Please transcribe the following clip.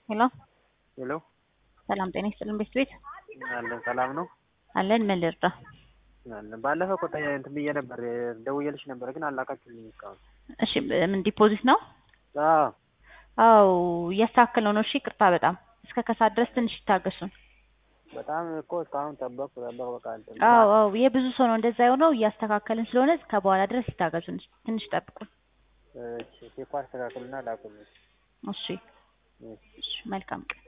ሄሎ ሄሎ ሰላም ጤና ይስጥልን ቤት ቤት አለን ሰላም ነው አለን ምን ልርዳ? አለን ባለፈው እኮ ተ- እንትን ብዬ ነበር ደውዬልሽ ነበር ግን አላካችሁልኝ እስካሁን እሺ ምን ዲፖዚት ነው? አዎ አው እያስተካከልነው ነው። እሺ ቅርታ በጣም እስከ ከሳት ድረስ ትንሽ ይታገሱን። በጣም እኮ እስካሁን ጠበቅኩ ጠበቅኩ በቃ እንትን አው አው የብዙ ሰው ነው እንደዛ የሆነው እያስተካከልን ስለሆነ እስከ በኋላ ድረስ ይታገሱን። ትንሽ ጠብቁን። እሺ ቴኳ አስተካክሉና ላኩልኝ እሺ እሺ መልካም ቀን